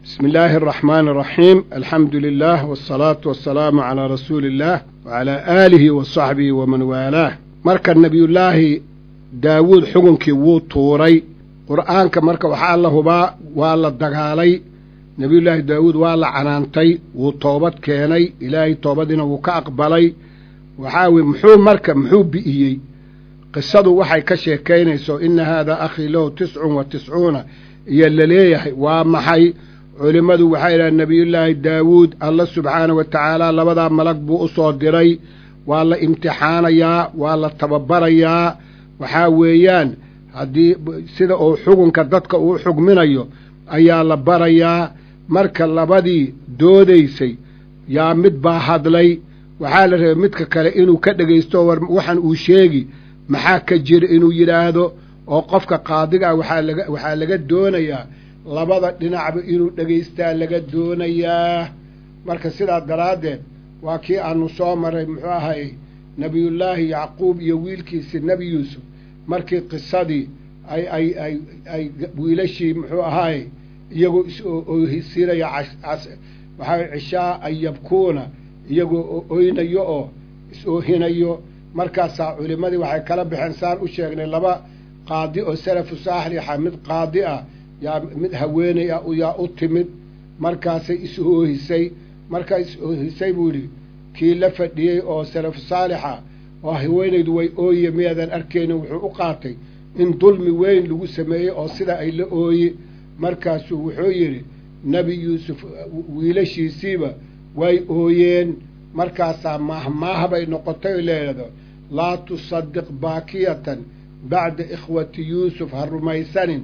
بسم الله الرحمن الرحيم الحمد لله والصلاة والسلام على رسول الله وعلى آله وصحبه ومن والاه marka nebiyullaahi daawuud xukunkii wuu tuuray qur'aanka marka waxaa la hubaa waa la dagaalay nebiyullaahi daawuud waa la canaantay wuu toobad keenay ilaahay toobadiina wuu ka aqbalay waxaa weye muxuu marka muxuu bi'iyey qisadu waxay ka sheekaynayso ina haadaa akhii lahu tiscun wa tiscuuna iyo laleeyahay waa maxay culimmadu waxay idhaha nebiyullaahi daawuud alla subxaana wa tacaala labadaa malag buu u soo diray waa la imtixaanayaa waa la tababarayaa waxaa weeyaan haddii sida uu xukunka dadka uu xugminayo ayaa la barayaa marka labadii doodaysay yaa mid baa hadlay waxaa la rabay midka kale inuu ka dhegaysto war waxaan uu sheegi maxaa ka jira inuu yidhaahdo oo qofka qaadiga ah waxaa laga waxaa laga doonayaa labada dhinacba inuu dhegaystaa laga doonayaa marka sidaa daraaddeed waa kii aanu soo maray muxuu ahay nebiyullaahi yacquub iyo wiilkiisi nebi yuusuf markii qisadii ay ay ay ay wiilashii muxuu ahaay iyagoo is-oohisinaya waxaa cishaa an yabkuuna iyagoo oynayo oo is-oohinayo markaasaa culimmadii waxay kala baxeen saan u sheegnay laba qaadi oo salafu saaxlixa mid qaadi ah yaa mid haweeney ah yaa u timid markaasay is-oohisay markaa is-oohisay buu yidhi kii la fadhiyey oo salafu saalixa oo haweenaydu way ooye miyaadan arkaynin wuxuu u qaatay in dulmi weyn lagu sameeyey oo sida ay la ooye markaasuu wuxuu yidhi nebi yuusuf wiilashiisiiba way ooyeen markaasaa maahmaah bay noqotay oo leedo laa tusadiq baakiyatan bacda ikhwati yuusuf ha rumaysanin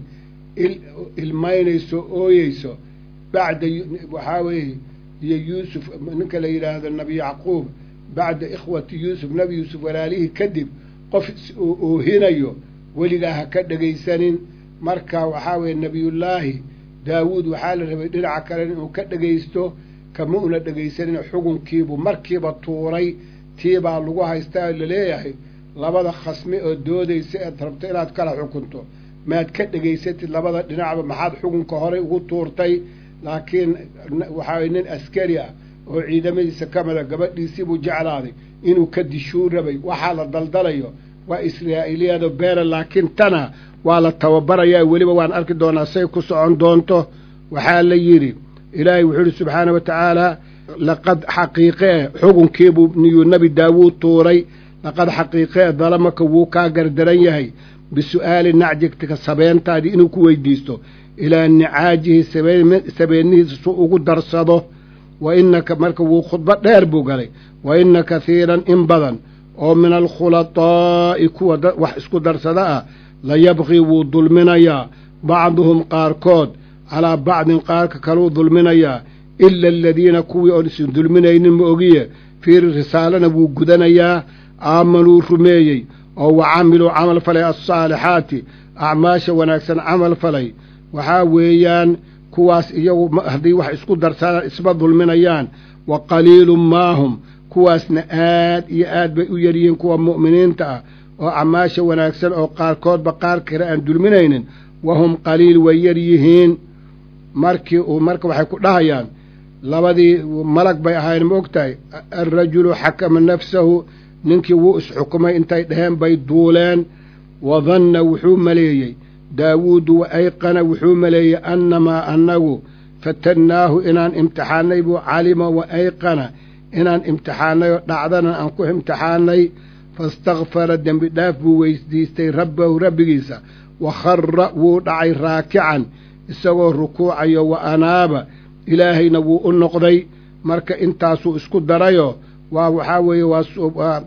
ilmaynayso ooyeyso bacda waxaa weeye iyo yuusuf ninka la yidhaahdo nebi yacquub bacda ikhwati yuusuf nebi yuusuf walaalihii kadib qof is-oohinayo weligaa ha ka dhegaysanin marka waxaa weeye nebiyullaahi daawuud waxaa la rabay dhinaca kale inuu ka dhegaysto kama una dhegaysanin xukunkiibuu markiiba tuuray tiibaa lagu haystaa oo laleeyahay labada khasmi oo doodaysa eed rabto inaad kala xukunto maad ka dhegaysatid labada dhinacba maxaad xukunka horey ugu tuurtay laakiin waxaa nin askari ah oo ciidamadiisa ka mida gabadhiisiibuu jeclaaday inuu ka dishuu rabay waxaa la daldalayo waa israa'iiliyado beera laakiin tana waa la tababarayaa weliba waan arki doonaa say ku socon doonto waxaa la yidhi ilaahay wuxuu yidhi subxaana wa tacaala laqad xaqiiqee xukunkiibuu niyuu nebi daawuud tuuray laqad xaqiiqee dalamaka wuu kaa gardaran yahay bisu'aali nacjigtika sabeentaadii inuu ku weydiisto ilaa nicaajihi sabeennihiisa su ugu darsado wa innaka marka wuu khudbo dheer buu galay wa inna kahiiran in badan oo min alkhulataa'i kuwa wax isku darsada ah la yabqii wuu dulminayaa bacduhum qaarkood calaa bacdin qaarka kaluu dulminayaa ila aladiina kuwii oon isin dulminaynin ma ogiye fii risaalana wuu gudanayaa aamanuu rumeeyey oo wa camiluu camal falay alsaalixaati acmaasha wanaagsan camal falay waxaa weeyaan kuwaas iyagu haddii wax isku darsadaan isma dulminayaan wa qaliilun maahum kuwaasna aad iyo aad bay u yaryihiin kuwa mu'miniinta ah oo acmaasha wanaagsan oo qaarkoodba qaar kale aan dulminaynin wahum qaliil way yar yihiin markii uu marka waxay ku dhahayaan labadii malag bay ahayn ma og tahay alrajulu xakama nafsahu ninkii wuu isxukumay intay dheheen bay duuleen wadanna wuxuu maleeyey daawuudu wa ayqana wuxuu maleeyey annamaa annagu fatannaahu inaan imtixaannay buu calima wa ayqana inaan imtixaannay oo dhacdana aan ku imtixaannay faistakfara dembi dhaaf buu weydiistay rabbahu rabbigiisa wa khara wuu dhacay raakican isagoo rukuucayo wa anaaba ilaahayna wuu u noqday marka intaasuu isku darayoo waa waxaa weeye waa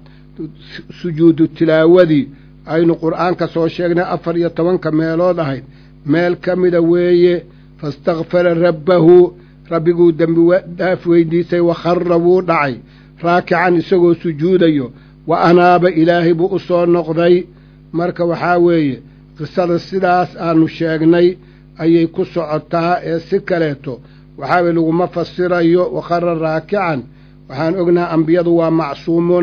sujuudu tilaawadii aynu qur'aanka soo sheegnay afar iyo tobanka meelood ahayd meel ka mida weeye faistakfara rabbahu rabbiguu dembi dhaaf weydiisay wa khara wuu dhacay raakican isagoo sujuudayo wa anaaba ilaahay buu u soo noqday marka waxaa weeye qisada sidaas aanu sheegnay ayay ku socotaa ee si kaleeto waxaa weye laguma fasirayo wa khara raakican waxaan ognaha ambiyadu waa macsuumuun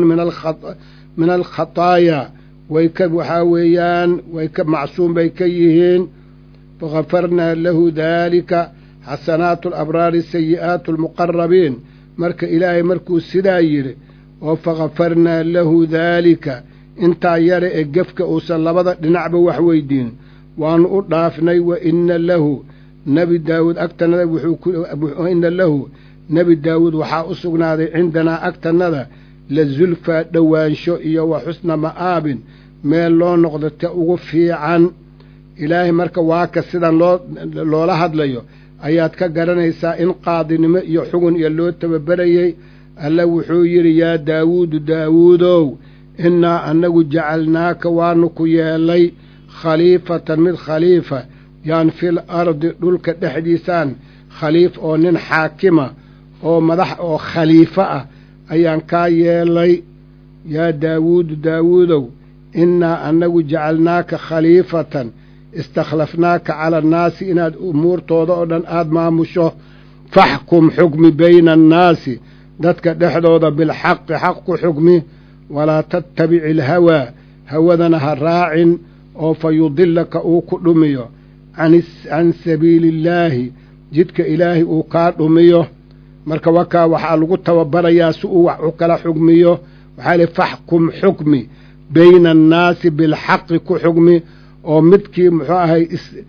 min alkhataaya way ka waxaa weeyaan way ka macsuum bay ka yihiin fakafarnaa lahu daalika xasanaatu alabraari sayi'aatu almuqarabiin marka ilaahay markuu sidaa yidhi oo fakafarnaa lahu daalika intaa yare ee gefka uusan labada dhinacba wax weydiin waannu u dhaafnay wa inna lahu nebi daawuud agtannada wuxuu inna lahu nebi daawuud waxaa u sugnaaday cindanaa agtannada la zulfaa dhowaansho iyo wa xusna ma'aabin meel loo noqdo ta ugu fiican ilaahay marka waaka sidan loo loola hadlayo ayaad ka garanaysaa in qaadinimo iyo xugun iyo loo tababerayey alla wuxuu yidhi yaa daawuudu daawuudow innaa annagu jacalnaaka waanu ku yeellay khaliifatan mid khaliifa yaan fil ardi dhulka dhexdiisaan khaliif oo nin xaakima oo madax oo khaliifo ah ayaan kaa yeelay yaa daawuudu daawuudow innaa annagu jacalnaaka khaliifatan istakhlafnaaka cala annaasi inaad umuurtooda oo dhan aada maamusho faxkum xukmi bayna annaasi dadka dhexdooda bilxaqi xaq ku xukmi walaa tattabici ilhawaa hawadana ha raacin oo fa yudilaka uu ku dhumiyo can sabiili illaahi jidka ilaahay uu kaa dhumiyo marka wakaa waxaa lagu tababarayaa si uu wax u kala xugmiyo waxaa lihi faxkum xukmi bayna annaasi bilxaqi ku xugmi oo midkii muxuu ahay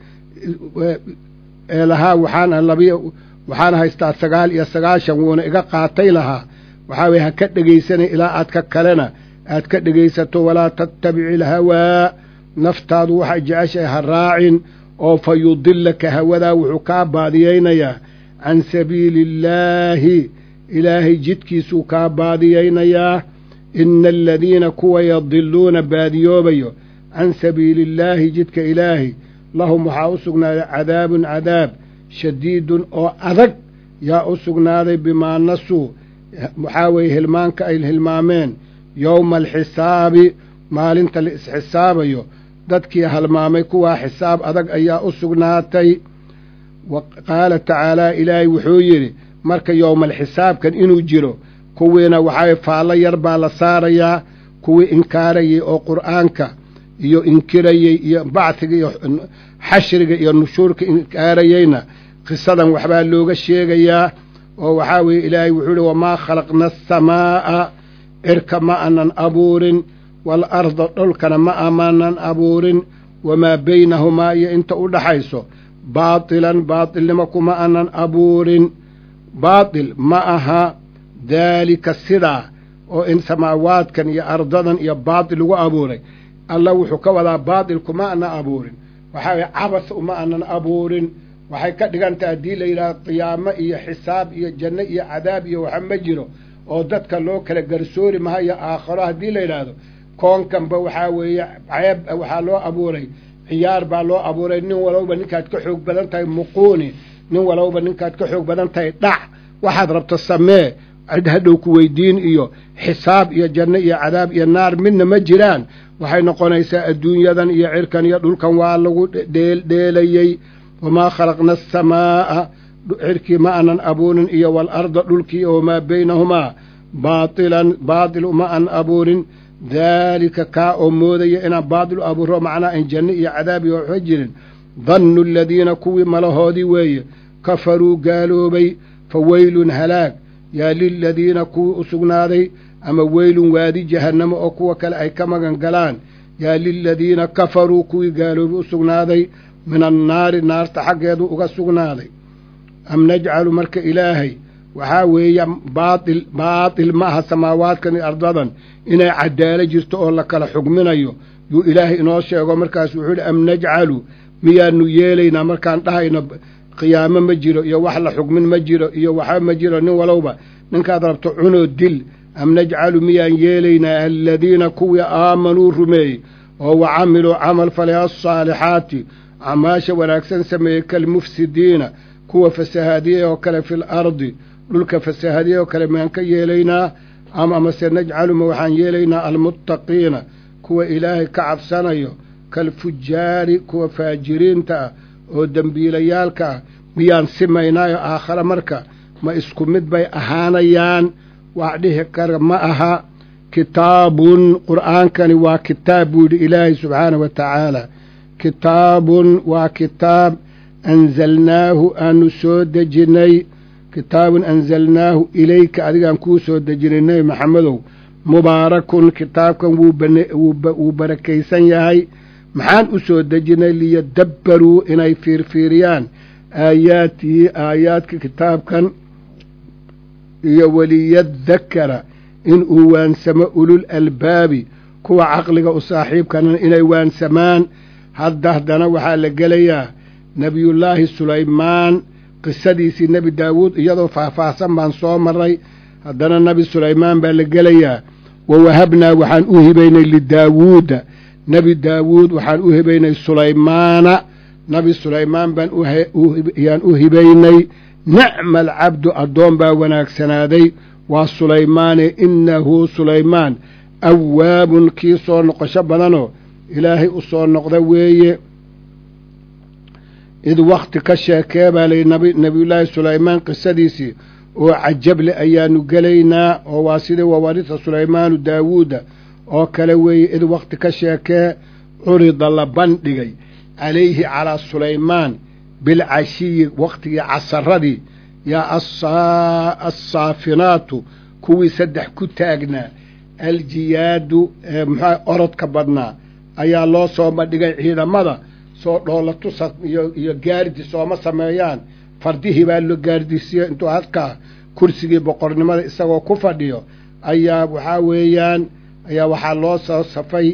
ee lahaa waxaan labiy waxaan haystaa sagaal iyo sagaashan wuuna iga qaatay lahaa waxaa weye ha ka dhegaysanay ilaa aad ka kalena aad ka dhegaysato walaa tattabici ilhawaa naftaadu waxay jeceshahay ha raacin oo fa yudilaka hawadaa wuxuu kaa baadiyeynayaa can sabiili illaahi ilaahay jidkiisuu kaa baadiyeynayaa ina aladiina kuwa yadiluuna baadiyoobayo can sabiili illaahi jidka ilaahi lahum waxaa u sugnaaday cadaabun cadaab shadiidun oo adag yaa u sugnaaday bimaa nasuu waxaa weeye hilmaanka ay hilmaameen yowma alxisaabi maalinta la isxisaabayo dadkii halmaamay kuwaa xisaab adag ayaa u sugnaatay wa qaala tacaalaa ilaahay wuxuu yidhi marka yowmaalxisaabkan inuu jiro kuwiina waxaa faallo yar baa la saarayaa kuwii inkaarayey oo qur'aanka iyo inkirayey iyo bacdiga iyo xashriga iyo nushuurka inkaarayeyna qisadan waxbaa looga sheegayaa oo waxaa weeye ilaahay wuxuu ihi wamaa khalaqna asamaa'a cirka ma anan abuurin waalarda dholkana ma amaanan abuurin wamaa baynahumaa iyo inta u dhaxayso baatilan baatilnimo kuma anan abuurin baatil ma aha daalika sidaa oo in samaawaadkan iyo ardadan iyo baatil lagu abuuray alla wuxuu ka wadaa baatil kuma anan abuurin waxaa weye cabas uma anan abuurin waxay ka dhigantaha haddii la yidhahdo qiyaamo iyo xisaab iyo janno iyo cadaab iyo waxa ma jiro oo dadka loo kala garsoori mahayo aakharo haddii la yidhaahdo koonkanba waxaa weeye ceeb waxaa loo abuuray ciyaar baa loo abuuray nin walowba ninkaad ka xoog badan tahay muquuni nin walowba ninkaad ka xoog badan tahay dhac waxaad rabto samee cid hadhow ku weydiin iyo xisaab iyo janno iyo cadaab iyo naar midna ma jiraan waxay noqonaysaa adduunyadan iyo cirkan iyo dhulkan waa lagu dheeldheelayey wamaa khalaqna asamaa'a cirkii ma anan abuurin iyo waalarda dhulkii wamaa baynahumaa baatilan baatil uma an abuurin daalika kaa oo moodaya inaan baatil u abuuro macnaa in janno iyo cadaab iyo waxba jirin dannu aladiina kuwii malahoodii weeye kafaruu gaaloobay fa weylun halaag yaa liladiina kuwii u sugnaaday ama weylun waadi jahannamo oo kuwa kale ay ka magan galaan yaa liladiina kafaruu kuwii gaaloobay u sugnaaday min annaari naarta xaggeedu uga sugnaaday am najcalu marka ilaahay waxaa weeye baatil baatil ma aha samaawaadkan iyo ardadan inay cadaalo jirto oo la kala xugminayo yuu ilaahay inoo sheego markaas wuxuu ihi am najcalu miyaanu yeelaynaa markaan dhahayno qiyaamo ma jiro iyo wax la xugmin ma jiro iyo waxa ma jiro nin walowba ninkaad rabto cunoo dil am najcalu miyaan yeelaynaa aladiina kuwii aamanuu rumeeyey oo wa camiluu camal falay alsaalixaati acmaasha wanaagsan sameeyey kalmufsidiina kuwa fasahaadiyey oo kale fil ardi dhulka fasahaadiyey oo kale miyaan ka yeelaynaa ama amase najcaluma waxaan yeelaynaa almuttaqiina kuwa ilaahay ka cabsanayo kalfujaari kuwa faajiriinta ah oo dembiilayaalka ah miyaan simaynaayo aakhare marka ma isku mid bay ahaanayaan wax dhihi kara ma aha kitaabun qur'aankani waa kitaab buu yidhi ilaahay subxaanah wa tacaala kitaabun waa kitaab anzalnaahu aanu soo dejinnay kitaabun anzalnaahu ilayka adigaan kuu soo dejinay nebi maxamedow mubaarakun kitaabkan wuu barakaysan yahay maxaan u soo dejinnay liyadabbaruu inay fiirfiiriyaan aayaatihi aayaadka kitaabkan iyo waliyadakara in uu waansamo ulul albaabi kuwa caqliga u saaxiibkana inay waansamaan hadda haddana waxaa la gelayaa nebiyullaahi sulaymaan qisadiisii nebi daawuud iyadoo faahfaahsan baan soo marray haddana nebi sulaymaan baa la gelayaa wa wahabnaa waxaan u hibaynay lidaawuuda nebi daawuud waxaan u hibaynay sulaymaana nabi sulaymaan baan yaan u hibaynay nicma alcabdu addoon baa wanaagsanaaday waa sulaymaane innahu sulaymaan awaabun kii soo noqosho badanoo ilaahay u soo noqda weeye id wakhti ka sheekee baa layihi nebiyullaahi sulaymaan qisadiisii oo cajableh ayaanu gelaynaa oo waa sidii wawarisa sulaymaanu daawuuda oo kale weeye id wakhti ka sheekee curida la bandhigay calayhi calaa sulaymaan bilcashiyi wakhtigii casaradii yaa assaafinaatu kuwii saddex ku taagnaa aljiyaadu muxua orodka badnaa ayaa loo soo bandhigay ciidamada soo dhoola tusa iyo iyo gaardi sooma sameeyaan fardihii baa loo gaardisiiye intuu halkaa kursigii boqornimada isagoo ku fadhiyo ayaa waxaa weeyaan ayaa waxaa loo soo safay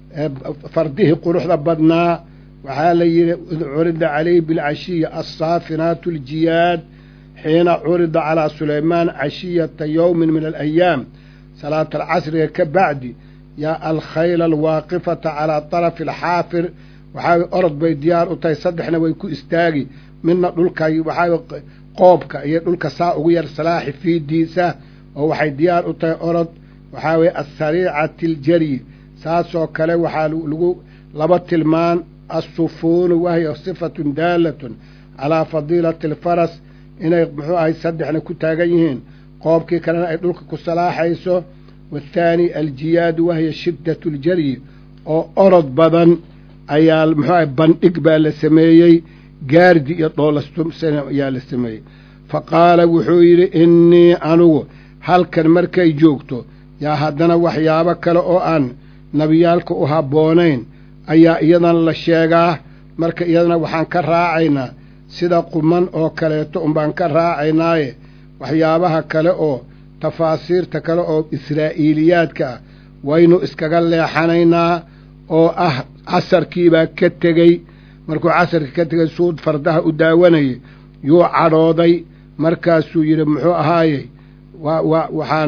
fardihii quruxda badnaa waxaa la yidhi id curida calayhi bilcashiyi assaafinaatu aljiyaad xiina curida calaa sulaymaan cashiyata yowmin min alayaam salaata alcasriga ka bacdi yaa alkhayla alwaaqifata calaa tarafi alxaafir waxaa orod bay diyaar u tahay saddexna way ku istaagi midna dhulka waxaa qoobka iyo dhulka saa ugu yar salaaxi fiidiisa oo waxay diyaar u tahay orod waxaa weye asariicati aljaryi saasoo kale waxaa lagu laba tilmaan assufuunu wahiya sifatun daalatun calaa fadiilati alfaras inay muxuu ahay saddexna ku taagan yihiin qoobkii kalena ay dhulka ku salaaxayso wathaani aljiyaadu wahiya shiddatu aljaryi oo orod badan ayaa muxuu ahay bandhig baa la sameeyey gaardi iyo dhoolastumsana ayaa la sameeyey fa qaala wuxuu yidhi innii anugu halkan markay joogto yaa haddana waxyaabo kale oo aan nebiyaalka u habboonayn ayaa iyadana la sheegaa marka iyadana waxaan ka raacaynaa sida quman oo kaleeto unbaan ka raacaynaaye waxyaabaha kale oo tafaasiirta kale oo israa'iiliyaadka ah waynu iskaga leexanaynaa oo ah casarkiibaa ka tegey markuu casarkii ka tegey suud fardaha u daawanayay yuu cadhooday markaasuu yidhi muxuu ahaayey wa wa waxaan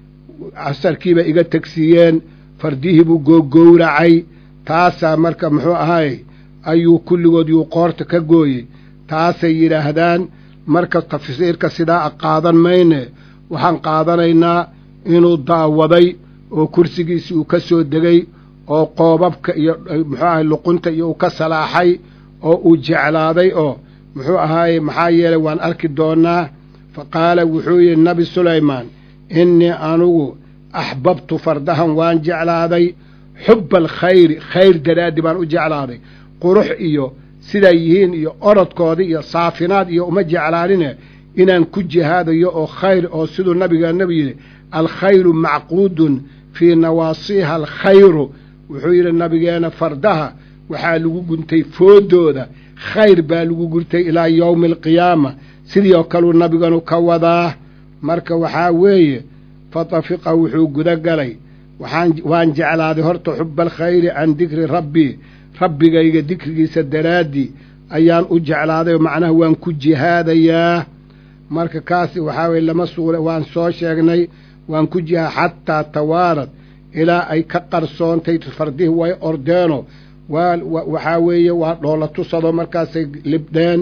casarkiiba iga tegsiiyeen fardihii buu googowracay taasaa marka muxuu ahaayey ayuu kulligood yuu qoorta ka gooyey taasay yidhaahdaan marka tafsiirka sidaa a qaadan mayne waxaan qaadanaynaa inuu daawaday oo kursigiisi uu ka soo degay oo qoobabka iyo muxuu ahay luqunta iyo uu ka salaaxay oo uu jeclaaday oo muxuu ahaaye maxaa yeelay waan arki doonnaa fa qaala wuxuu yidhi nabi sulaymaan innii anugu axbabtu fardahan waan jeclaaday xubba alkhayri khayr daraaddi baan u jeclaaday qurux iyo siday yihiin iyo orodkoodii iyo saafinaad iyo uma jeclaanine inaan ku jihaadayo oo khayr oo siduu nabigeena yidhi alkhayru macquudun fii nawaasiiha alkhayru wuxuu yidhi nabigeena fardaha waxaa lagu guntay foodooda khayr baa lagu guntay ilaa yowmi alqiyaama sidii oo kaluu nabiganu ka wadaa marka waxaa weeye fatafiqa wuxuu guda galay waxaan waan jeclaaday horta xuba alkhayri can dikri rabbii rabbigayga dikrigiisa daraaddii ayaan u jeclaaday macnaha waan ku jihaadayaa marka kaasi waxaa weye lama suula waan soo sheegnay waan ku jihaa xataa tawaarad ilaa ay ka qarsoontay fardihii way ordeeno waa waxaa weeye waa dhoola tusado markaasay libdheen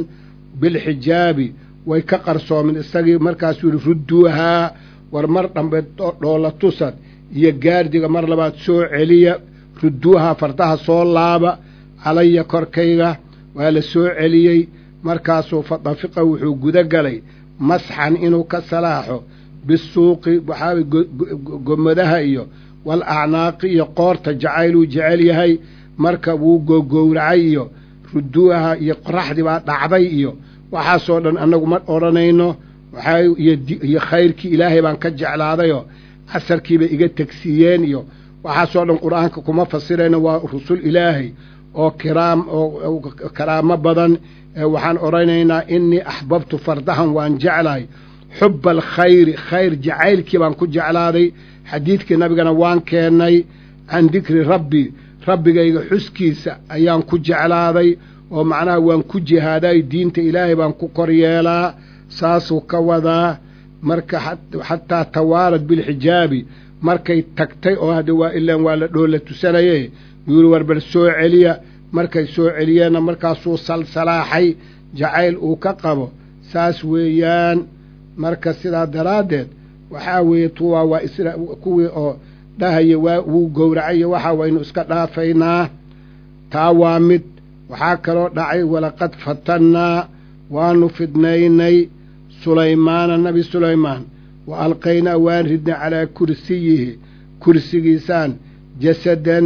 bilxijaabi way ka qarsoomin isagii markaasuu yidhi rudduuhaa war mar dhambe dhoola tusad iyo gaardiga mar labaad soo celiya rudduuhaa fardaha soo laaba calaya korkayga waa la soo celiyey markaasuu fadafiqa wuxuu guda galay masxan inuu ka salaaxo bisuuqi waxaa gomadaha iyo wal acnaaqi iyo qoorta jacayluu jecel yahay marka wuu gogowracay iyo ruduuha iyo qoraxdii baa dhacday iyo waxaasoo dhan annagu ma odhanayno waxaa iyo khayrkii ilaahay baan ka jeclaadayoo casarkiibay iga tegsiiyeen iyo waxaasoo dhan qur-aanka kuma fasirayno waa rusul ilaahay oo kiraam oo karaamo badan waxaan odhanaynaa innii axbabtu fardahan waan jeclahay xuba alkhayri khayr jacaylkii baan ku jeclaaday xadiidkii nabigana waan keennay can dikri rabbi rabbigayga xuskiisa ayaan ku jeclaaday oo macnaha waan ku jihaaday diinta ilaahay baan ku kor yeelaa saasuu ka wadaa marka xataa tawaalad bilxijaabi markay tagtay oo hadda waa ilaan waa la dhoola tusanaye yuuri war bal soo celiya markay soo celiyeenna markaasuu salsalaaxay jacayl uu ka qabo saas weeyaan marka sidaa daraaddeed waxaa weeye tuwaa waa isra kuwii oo dhahaya waa wuu gowracayo waxaa waynu iska dhaafaynaa taa waa mid waxaa kaloo dhacay walaqad fatannaa waanu fidnaynay sulaymaana nebi sulaymaan wa alqaynaa waan ridnay calaa kursiyihi kursigiisaan jasadan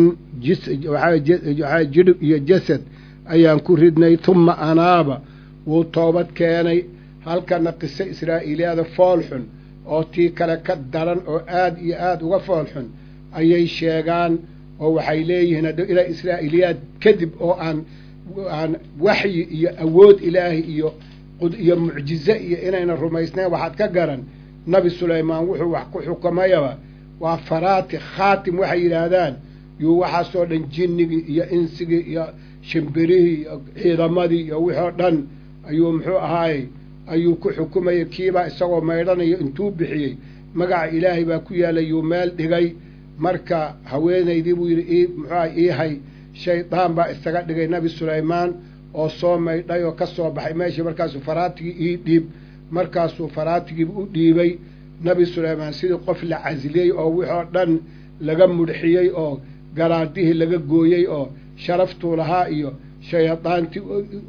waxaa jidhib iyo jasad ayaan ku ridnay tumma anaaba wuu toobad keenay halkana qiso israa'iiliyaada foolxun oo tii kale ka daran oo aad iyo aad uga foolxun ayay sheegaan oo waxay leeyihiin hadda ilaa israa'iiliyaad kadib oo aan aan waxyi iyo awood ilaahay iyo iyo mucjize iyo inayna rumaysnayn waxaad ka garan nabi sulaymaan wuxuu wax ku xukumayaba waa faraati khaatim waxay yidhaahdaan yuu waxaasoo dhan jinnigii iyo insigii iyo shimbirihii iyo ciidamadii iyo wixoo dhan ayuu muxuu ahaayey ayuu ku xukumayay kiibaa isagoo maydhanayo intuu bixiyey magaca ilaahay baa ku yaallay yuu meel dhigay marka haweenaydii buu yidhi ii muxuuaha iihay shaydaan baa isaga dhigay nebi sulaymaan oo soo maydhay oo ka soo baxay meeshii markaasuu faraatigii ii dhiib markaasuu faraatigiiba u dhiibay nebi sulaymaan sidii qof la casiliyey oo wixoo dhan laga mudxiyey oo garaadihii laga gooyey oo sharaftuu lahaa iyo shayadaantii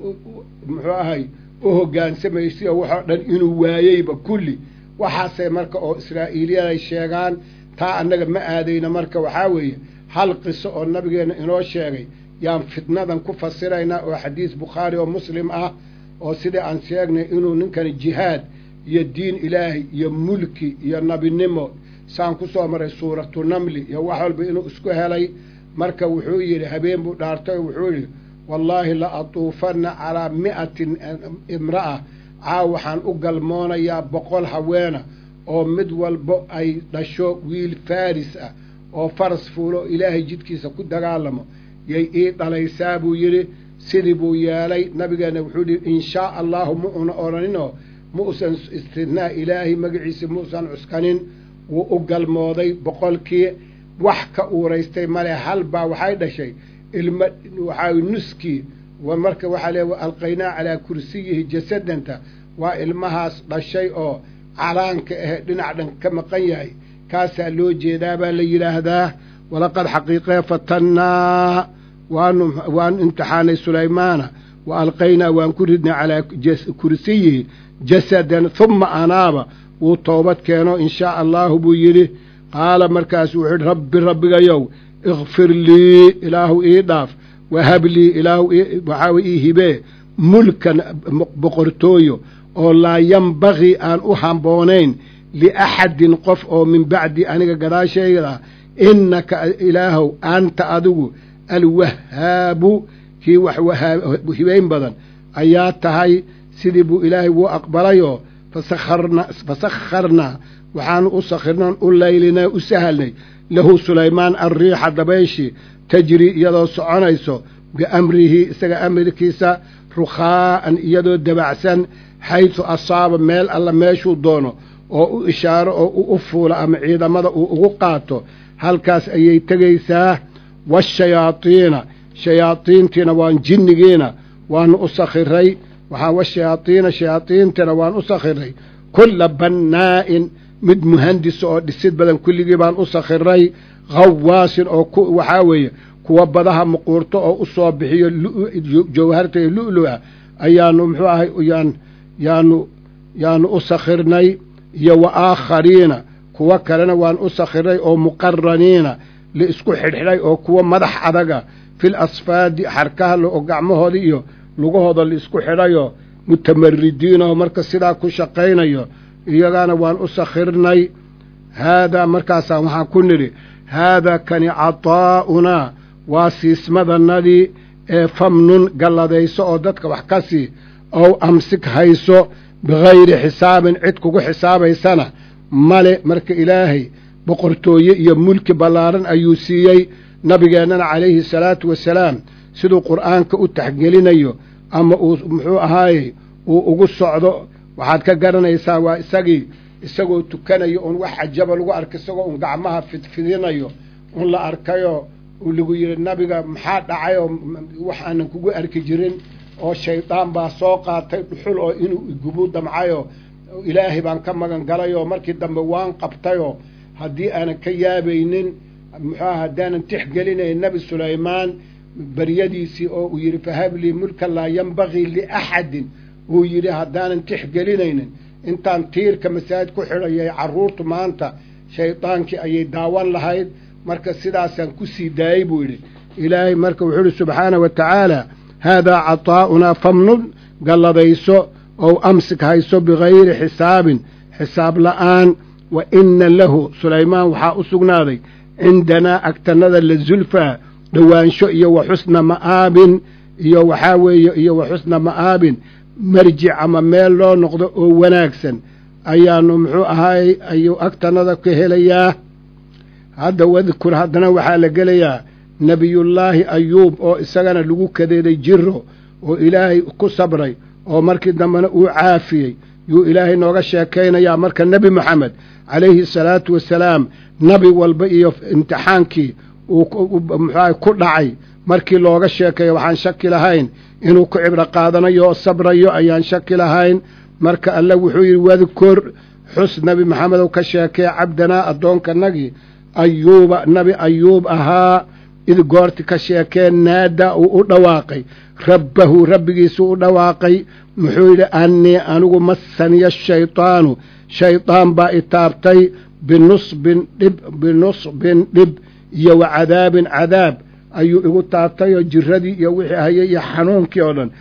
muxuu ahay u hogaansamaysay oo waxoo dhan inuu waayeyba kulli waxaasay marka oo israa'iiliyaday sheegaan taa annaga ma aadayna marka waxaa weeye hal qiso oo nabigeenna inoo sheegay yaan fitnadan ku fasiraynaa oo xadiis bukhaari oo muslim ah oo sidai aan sheegnay inuu ninkani jihaad iyo diin ilaahay iyo mulki iyo nabinimo saan ku soo maray suuratu namli iyo wax walba inuu isku helay marka wuxuu yidhi habeen buu dhaartay oo wuxuu yidhi wallaahi la atuufanna calaa mi'atin imra'a caaw waxaan u galmoonayaa boqol haweena oo mid walbo ay dhasho wiil faaris ah oo faras fuulo oo ilaahay jidkiisa ku dagaalamo yay ii dhalaysaa buu yidhi sidii buu yeelay nabigeenna wuxuu yidhi in shaa allahu ma una odhaninoo ma usan istinaa ilaahay magaciisa ma usan cuskanin wuu u galmooday boqolkii wax ka uuraystay male hal baa waxay dhashay ilmo waxaa nuskii marka waxaa lee alqaynaa calaa kursiyihi jasadanta waa ilmahaas dhashay oo calaanka ahe dhinac dhan ka maqan yahay kaasaa loo jeedaa baa la yidhaahdaa walaqad xaqiiqee fatannaa waanu waanu imtixaanay sulaymaana wa alqaynaa waan ku ridnay calaa kursiyihi jasadan humma anaaba wuu toobad keeno in shaa allaahu buu yidhi qaala markaasu wuxuu yidhi rabbi rabbigayow ikfir lii ilaahu ii dhaaf wahab lii ilaahu waxaa ii hibee mulkan boqortooyo oo laa yambagii aan u hamboonayn liaxadin qof oo min bacdi aniga gadaashayda innaka ilaahow anta adigu alwahaabu kii wax hibayn badan ayaa tahay sidii buu ilaahay wuu aqbalayoo fasakharnaa waxaanu u sakhirnan u laylinay u sahalnay lahu sulaymaan alriixa dabayshii tajri iyadoo soconayso biamrihi isaga amarkiisa rukhaa'an iyadoo dabacsan xaysu asaaba meel alla meeshuu doono oo u ishaaro oo u u fuulo ama ciidamada uu ugu qaato halkaas ayay tegaysaa waashayaadiina shayaadiintiina waan jinnigiina waanu u sakhiray waxaa washayaadiina shayaadiintiina waan u sakhiray kulla bannaa'in mid muhandisa oo dhisid badan kulligii baan u sakhiray khawaasin oo waxaa weeye kuwa badaha muquurto oo u soo bixiyo jawharta iyo lu'lu'a ayaanu muxuu ahay yaan yaanu yaanu u sakhirnay iyo wa aakhariina kuwo kalena waan u sakhiray oo muqaraniina la isku xidhxidhay oo kuwa madax adaga fil asfaadi xarkaha oo gacmahoodii iyo lugahooda laisku xidhayo mutamaridiin oo marka sidaa ku shaqaynayo iyagana waan u sakhirnay haadaa markaasaa waxaan ku nidhi haadaa kani cataa'unaa waa siismadannadii ee famnun galladayso oo dadka wax ka sii ow amsik hayso bikayri xisaabin cid kugu xisaabaysana male marka ilaahay boqortooye iyo mulki ballaaran ayuu siiyey nabigeennana calayhi salaatu wasalaam siduu qur'aanka u taxgelinayo ama uu muxuu ahaayey uu ugu socdo waxaad ka garanaysaa waa isagii isagoo tukanayo un wax cajaba lagu arka isagoo un gacmaha fidfidinayo un la arkayo lagu yidhi nabiga maxaa dhacayoo wax aanan kugu arki jirin oo shaydaan baa soo qaatay dhuxul oo inuu igubu damcayo ilaahay baan ka magan galayoo markii dambe waan qabtayoo haddii aanan ka yaabaynin muxuuaha haddaanan tixgelinayn nebi sulaymaan baryadiisii oo uu yidhi fahablii mulkan laa yambagii liaxadin uu yidhi haddaanan tixgelinaynin intaan tiirka masaajid ku xidhayay carruurtu maanta shaydaankii ayay daawan lahayd marka sidaasaan ku sii daayey buu yidhi ilaahay marka wuxuu idhi subxaana wa tacaala haadaa cataa'unaa famnun galladayso ow amsik hayso bikayri xisaabin xisaab la'aan wa inna lahu sulaymaan waxaa u sugnaaday cindanaa agtannada la zulfaa dhowaansho iyo wa xusna ma'aabin iyo waxaa weeye iyo wa xusna ma'aabin marjic ama meel loo noqdo oo wanaagsan ayaanu muxuu ahaay ayuu agtannada ka helayaa hadda wadkur haddana waxaa la gelayaa nebiyullaahi ayuub oo isagana lagu kadeeday jiro oo ilaahay ku sabray oo markii dambena uu caafiyey yuu ilaahay nooga sheekaynayaa marka nebi moxamed calayhi salaatu wasalaam nabi walba iyo imtixaankii uu muxuaha ku dhacay markii looga sheekeeyo waxaan shaki lahayn inuu ku cibro qaadanayo oo sabrayo ayaan shaki lahayn marka alle wuxuu yidhi wadkur xus nebi maxamedow ka sheekee cabdanaa addoonkanagii ayuuba nebi ayuub ahaa id goorti ka sheekee naada uu u dhawaaqay rabbahu rabbigiisuu u dhawaaqay muxuu yidhi annii anigu masaniya shaydaanu shaydaan baa itaabtay binusbin dhib binusbin dhib iyo wa cadaabin cadaab ayuu igu taabtayoo jiradii iyo wixii hayay iyo xanuunkii oo dhan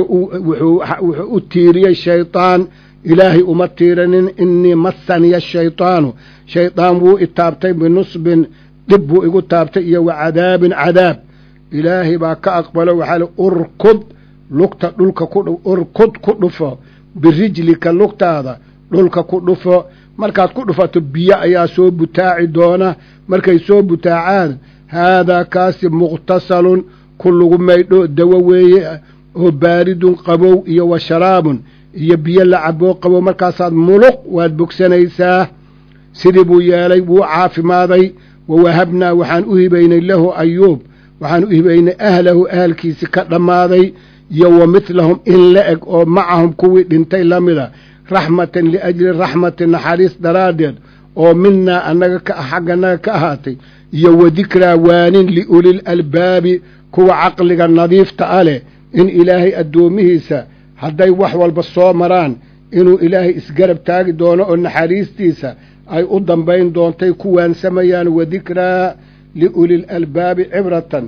wuxuu u tiiriyey shaydaan ilaahay uma tiiranin innii masaniya shaydaanu shaydaan wuu itaabtay binusbin dhib buu igu taabtay iyo wa cadaabin cadaab ilaahay baa ka aqbalo waxaa li urkud lugta dhulka ku urkud ku dhufo birijlika lugtaada dhulka ku dhufo markaad ku dhufato biyo ayaa soo butaaci doona markay soo butaacaan haadaa kaasi mukhtasalun ku lagu maydho dawo weeye oo baaridun qabow iyo wa sharaabun iyo biyo la caboo qabow markaasaad muluq waad bogsanaysaa sidii buu yeelay wuu caafimaaday wa wahabnaa waxaan u hibaynay lahu ayuub waxaan u hibaynay ahlahu ahalkiisi ka dhammaaday iyo wa midlahum in la eg oo macahum kuwii dhintay la mida raxmatan liajli raxmatin naxariis daraaddeed oo minaa annaga ka xagganaga ka ahaatay iyo wa dikraa waanin liulil albaabi kuwa caqliga nadiifta a leh in ilaahay addoomihiisa hadday wax walba soo maraan inuu ilaahay isgarab taagi doono oo naxariistiisa ay u dambayn doontay ku waansamayaan wa dikraa liulil albaabi cibratan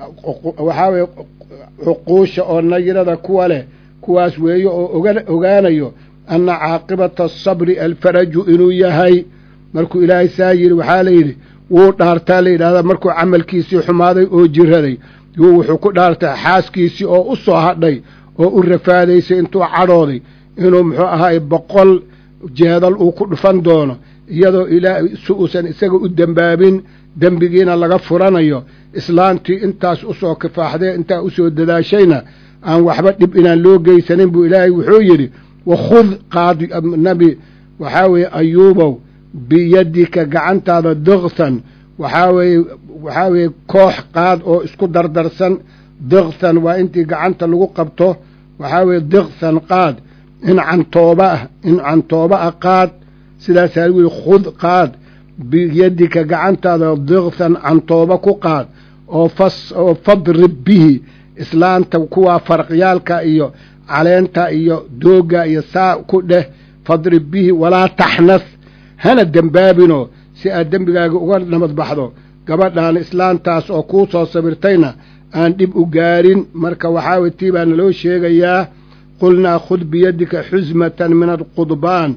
waxaa weye cuquusha oo nayirada kuwa leh kuwaas weeye oo ogaanayo anna caaqibata asabri alfaraju inuu yahay markuu ilaahay saa yidhi waxaa la yidhi wuu dhaartaa la yidhahdaa markuu camalkiisii xumaaday oo jiraday yuu wuxuu ku dhaartay xaaskiisii oo u soo hadhay oo u rafaadaysay intuu cadhooday inuu muxuu ahaay boqol jeedal uu ku dhufan doono iyadoo ilaa si uusan isaga u dembaabin dembigiina laga furanayo islaantii intaas u soo kifaaxdee intaa u soo dadaashayna aan waxba dhib inaan loo geysanin buu ilaahay wuxuu yidhi wakhud qaad nabi waxaa weeye ayuubow biyadika gacantaada diktan waxaa weeye waxaa weeye koox qaad oo isku dardarsan diktan waa intii gacanta lagu qabto waxaa weeye diktan qaad in cantooba ah in cantooba ah qaad sidaasaa lagu yihi khud qaad biyadika gacantaada diktan cantooba ku qaad oo fas oo fadrib bihi islaanta kuwaa faraqyaalka iyo caleenta iyo doogga iyo saa ku dheh fadrib bihi walaa taxnas hana dembaabinoo si aad dembigaaga uga nabad baxdo gabadhaan islaantaas oo kuu soo sabirtayna aan dhib u gaarin marka waxaa way tii baa naloo sheegayaa qulnaa khud biyadika xusmatan min alqudbaan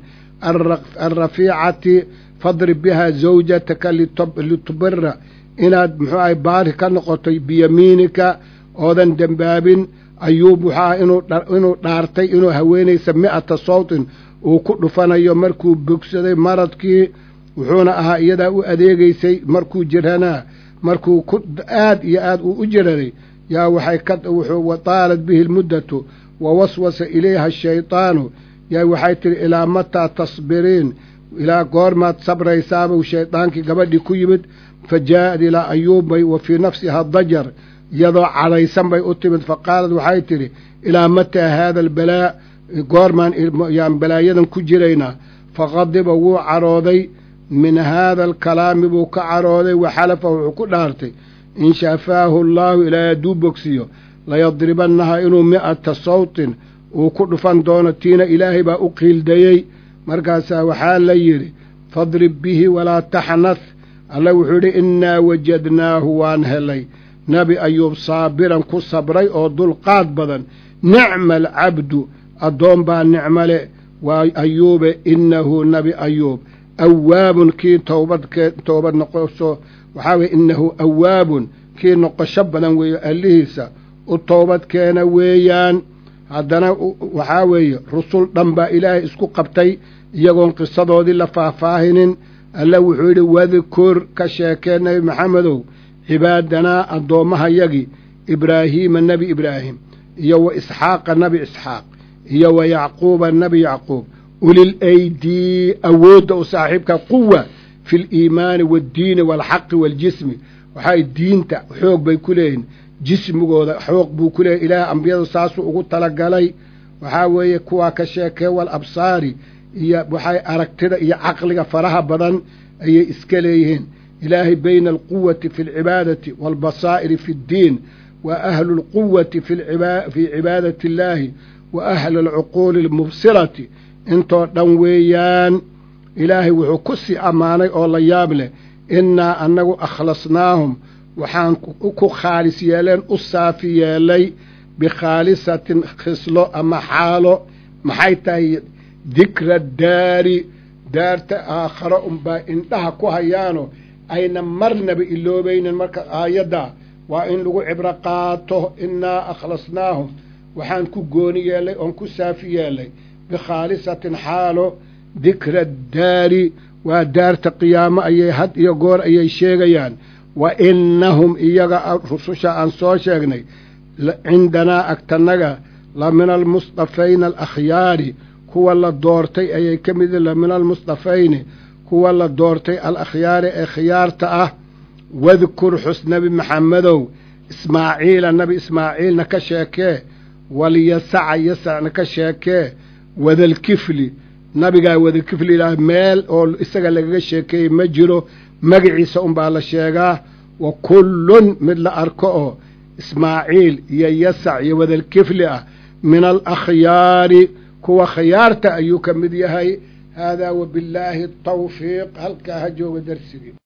alrafiicati fadrib bihaa zawjataka litubira inaad muxuu ahay baari ka noqoto biyamiinika oodan dembaabin ayuub wuxuu aha inuu dhaartay inuu haweenaysa mi'ata sawtin uu ku dhufanayo markuu bogsaday maradkii wuxuuna ahaa iyadaa u adeegaysay markuu jiranaa markuu ku aad iyo aad uu u jiraray yaa waxay ka wataalat bihi lmuddatu wa waswasa ilayha ashaydaanu yaa waxay tidhi ilaa mataa tasbiriin ilaa goormaad sabraysaabuu shaydaankii gabadhii ku yimid fa jaa'ad ilaa ayuubbay wa fii nafsiha dajar iyadoo cadhaysan bay u timid fa qaalad waxay tidhi ilaa mataa haada albalaa goormaan yaan balaayadan ku jiraynaa faqadiba wuu cadhooday min haada alkalaami buu ka cadhooday wa xalafa wuxuu ku dhaartay in shafaahu allaahu ilaahay hadduu bogsiyo layadribannaha inuu mi'ata sawtin uu ku dhufan doono tiina ilaahay baa u qiildayey markaasaa waxaa la yidhi fadrib bihi walaa taxnath alla wuxuu yidhi innaa wajadnaahu waan helay nebi ayuub saabiran ku sabray oo dulqaad badan nicma alcabdu addoon baa nicmo leh waa ayuube innahu nebi ayuub awaabun kii toobadkee toobad noqoso waxaa weye innahu awaabun kii noqosho badan weeye allihiisa u toobad keena weeyaan haddana waxaa weeye rusul dhan baa ilaahay isku qabtay iyagoon qisadoodii la faahfaahinin alla wuxuu yidhi wadkur ka sheekee nebi maxamedow cibaadanaa addoommahayagii ibraahiima nebi ibraahim iyo wa isxaaqa nebi isxaaq iyo wa yacquuba nebi yacquub ulil aydii awoodda u saaxiibka quwa fi liimaani waaddiini waalxaqi waaljismi waxay diinta xoog bay ku leeyihin jismigooda xoog buu ku leeyahy ilaahay ambiyadu saasuu ugu talagalay waxaa weeye kuwaa ka sheekee wal absaari iyo waxay aragtida iyo caqliga faraha badan ayay iska leeyihiin ilaahay bayna alquwati fi alcibaadati waalbasaa'iri fi ddiin wa ahlu alquwati fii cibaadati illaahi wa ahli alcuquuli almubsirati intoo dhan weeyaan ilaahay wuxuu ku sii ammaanay oo la yaab leh innaa annagu akhlasnaahum waxaan ku khaalis yeeleen u saafi yeelay bikhaalisatin khislo ama xaalo maxay tahay dikra daari daarta aakharo unbaa indhaha ku hayaano ayna marnaba iloobaynin marka aayadda waa in lagu cibro qaato innaa akhlasnaahum waxaan ku gooni yeelay oon ku saafi yeelay bikhaalisatin xaalo dikra daari waa daarta qiyaamo ayay had iyo goor ayay sheegayaan wa innahum iyaga rususha aan soo sheegnay cindanaa agtanaga la min almusdafayni alakhyaari kuwa la doortay ayay ka mid la min almusdafayni kuwa la doortay alakhyaari ee khiyaarta ah wadkur xus nebi maxamedow ismaaciila nebi ismaaciilna ka sheekee walyasaca yasacna ka sheekee wadalkifli nabigaa wadalkifli ilaah meel oo isaga lagaga sheekeeyey ma jiro magaciisa unbaa la sheegaa wa kullun mid la arko oo ismaaciil iyo yasac iyo wadalkifli ah min alakhyaari kuwa khiyaarta ayuu ka mid yahay haadaa wabillaahi tawfiiq halkaa ha jooga darsigii